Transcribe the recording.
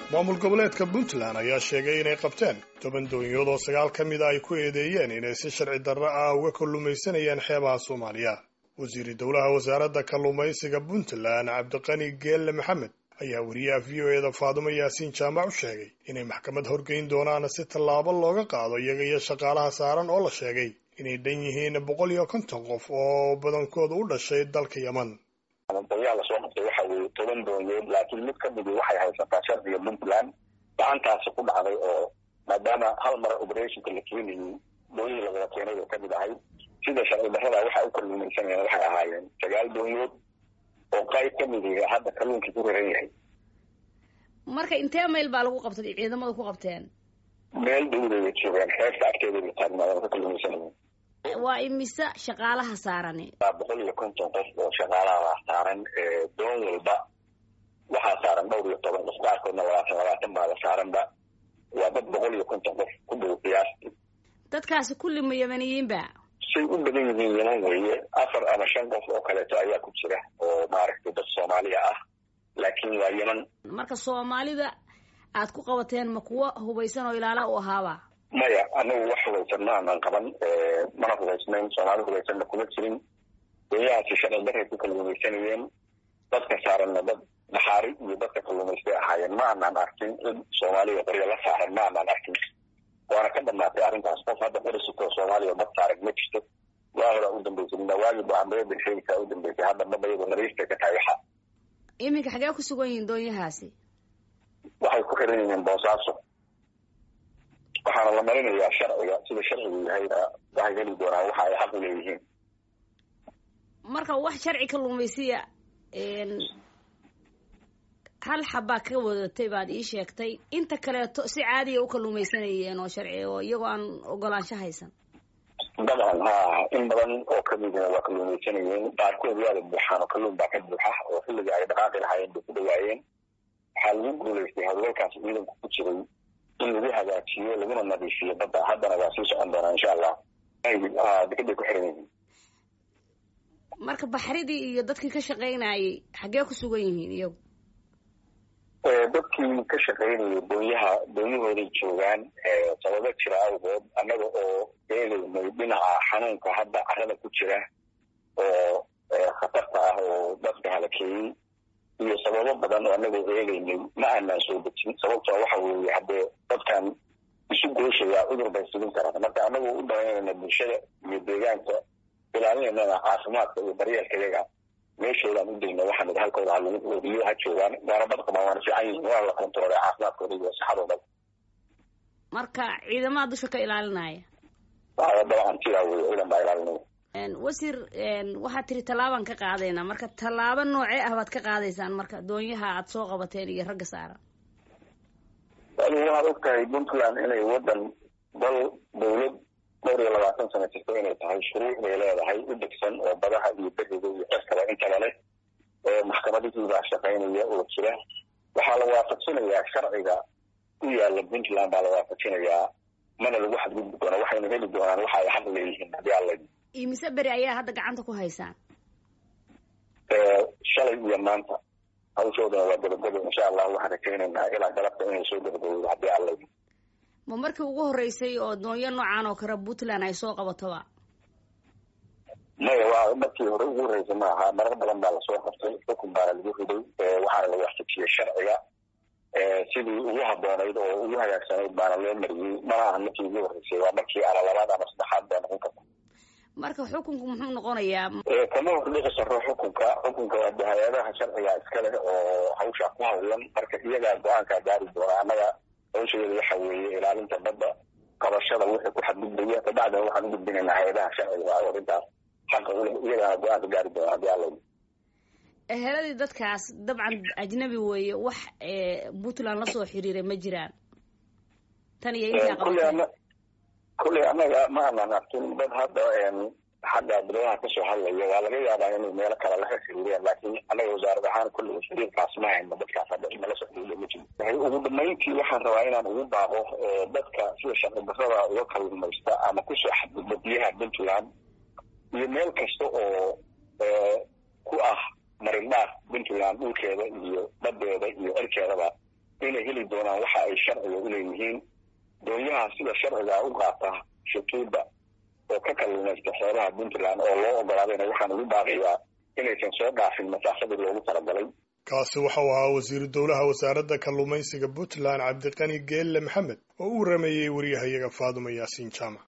maamul goboleedka puntland ayaa sheegay inay qabteen toban doonyood oo sagaal ka mida ay ku eedeeyeen inay si sharci darro ah uga kalluumaysanayeen xeebaha soomaaliya wasiiri dowlaha wasaaradda kalluumaysiga puntland cabdiqani geelle maxamed ayaa wariyaha v o eda faadumo yaasiin jaamac u sheegay inay maxkamad horgeyn doonaan si tallaabo looga qaado iyaga iyo shaqaalaha saaran oo la sheegay inay dhan yihiin boqol iyo konton qof oo badankooda u dhashay dalka yeman dayaa lasoo qabtay waxa weeye toban doonyood laakiin mid ka midi waxay haysataa sharciga puntland gacantaasi ku dhacday oo maadaama hal mar operationka la keenayay doonyihii lagala keenay bay kamid ahay sida sharci darrada waxa u kalluumaysanayeen waxay ahaayeen sagaal doonyood oo qayb ka midi hadda kalluunkii ku raran yahay marka intee mayl baa lagu qabtay ciidamada ku qabteen meel dhowdaya joogeen xeebta agteeda bay taagnaayeen ka kalluumaysanayeen waa imise shaqaalaha saarani waa boqol iyo konton qof oo shaqaalaha saaran doon walba waxaa saaran dhowr iyo toban qof qaarkoodna labaatan labaatan baada saaranba waa dad boqol iyo konton qof ku dhow qiyaastii dadkaasi kulli ma yamaniyiinba say u badan yihiin yeman weeye afar ama shan qof oo kaleeto ayaa ku jira oo maaragtay dad soomaaliya ah laakiin waa yeman marka soomaalida aad ku qabateen ma kuwo hubaysan oo ilaala u ahaaba maya anagu wax hubaysan ma aanan qaban mana hubaysnayn soomaali hubaysanna kuma jirin doonyahaasi sharci darray ku kalluumaysanayeen dadka saaranna dad dhaxaari iyo dadka kalluumaystay ahaayeen ma aanan arkin cid soomaaliya qoryo la saaran ma aanan arkin waana ka dhamaatay arrintaas qof hadda qorisitoo soomaaliya dad saaran ma jirto waa horaa u dambeysay nawaagi baambayada sheegaysaa u dambeysay hadda mabayadu nariistay ka tahay waxa iminka xagee ku sugan yihiin doonyahaasi waxay ku xiran yihiin boosaaso waxaana la marinayaa sharciga sida sharcigu yahayna waxay heli doonaan waxa ay xaq u leeyihiin marka wax sharci kalluumaysiya hal xabaa ka wadatay baad ii sheegtay inta kaleeto si caadiya u kalluumaysanayeen oo sharci oo iyagoo aan ogolaansho haysan dabcan ha in badan oo kamidina waa kalluumaysanayeen qaarkood waada buuxaan oo kalluun baa ka buuxa oo xilliga ay dhaqaaqi lahaayeen bay ku dhawaayeen waxaa lagu guulaystay hawlgalkaas ciidanku ku jiray in lagu hagaajiyo laguna nadiifiyo badda haddana waa sii socon doonaa insha allah dekeday ku xiran yihiin marka baxridii iyo dadkii ka shaqaynayay xaggee ku sugan yihiin iyagu dadkii ka shaqaynayay doonyaha doonyahooday joogaan sababo jira awgood annaga oo eegaynay dhinaca xanuunka hadda carada ku jira oo khatarta ah oo dadka halakeeyey iyo sababo badan oo anagoo eegaynay ma aanaan soo dejin sababtoo waxa weeye haddee dadkan isu gooshaya cudur bay sigin karaan marka anagoo u danaynayna bulshada iyo deegaanka ilaalinaynana caafimaadka iyo daryeelka yaga meeshoodaan u dayna waxaan idhi halkooda ha lagu oodiyo ha joogaan waana bad qabaan waana fiican yihiin waa la kontaroolay caafimaadkooda iyo saxadooda marka ciidamada dusha ka ilaalinaya dabcan sidaa weye ciidan baa ilaalinaya wasiir waxaad tiri tallaabaan ka qaadaynaa marka tallaabo noocee ah baad ka qaadaysaan marka doonyaha aad soo qabateen iyo ragga saaran adigu waxaad og tahay puntland inay waddan dal dawlad dhowr iyo labaatan sano jirto inay tahay shuruuc bay leedahay u degsan oo badaha iyo beriga iyo cirkaba intaba leh maxkamadihii baa shaqaynaya oo jira waxaa la waafajinayaa sharciga u yaala puntland baa la waafajinayaa mana lagu xadgudbi doona waxayna heli doonaan waxa ay xaq leeyihiin haddii alla imise beri ayaa hadda gacanta ku haysaan shalay iyo maanta hawshoodana waa gabagabo insha allah waxaan rajaynaynaa ilaa galabta inay soo gabagabowdo haddii alla ma markii ugu horreysay oo doonyo noocan oo kale puntland ay soo qabatoba maya waa markii hore ugu horreysay ma aha marar badan baa lasoo qabtay xukun baana lagu riday waxaana la waafajiyey sharciga sidii ugu haboonayd oo ugu hagaagsanayd baana loo mariyey mana aha markii ugu horreysay waa markii ala labaad ama saddexaad baa noqon karta marka xukunku muxuu noqonayaa kama hordhici karo xukunka xukunka waa hay-adaha sharciga iskale oo hawsha ku hawlan marka iyagaa go-aankaa gaari doona annaga hawshadeeda waxa weeye ilaalinta badda qabashada wixii ku xadgudbaya kabacdina waxaan u gudbinaynaa hay-adaha sharciga ah arrintaas xaqa ule iyagaana go-aanka gaari doona haddii alla eheladii dadkaas dabcan ajnabi weeye wax puntland lasoo xiriiray ma jiraan tan iyo intaa qabatay kulley annaga ma aanan arkin dad hadda xagga dibadaha kasoo hadlaya waa laga yaabaa inay meelo kale laga xiriireen laakiin annaga wasaarad ahaan kulley xiriirkaas ma hayno dadkaas hadda inala soo xiriiriya ma jiro ugu dambeyntii waxaan rabaa inaan ugu baaqo dadka sida sharci darrada uga kalluumaysta ama kusoo xadgudba biyaha puntland iyo meel kasta oo ku ah marindhaaf puntland dhulkeeda iyo badeeda iyo cirkeedaba inay heli doonaan waxa ay sharciga u leeyihiin doonyaha sida sharciga u qaata shutuudda oo ka kalluumaysta xeebaha puntland oo loo ogolaadayna waxaan ugu baaqiyaa inaysan soo dhaafin masaafadii loogu talagalay kaasi waxau ahaa wasiiru dowlaha wasaaradda kalluumaysiga puntland cabdiqani geelle maxamed oo u warameeyey wariyahayaga faaduma yaasiin jaamac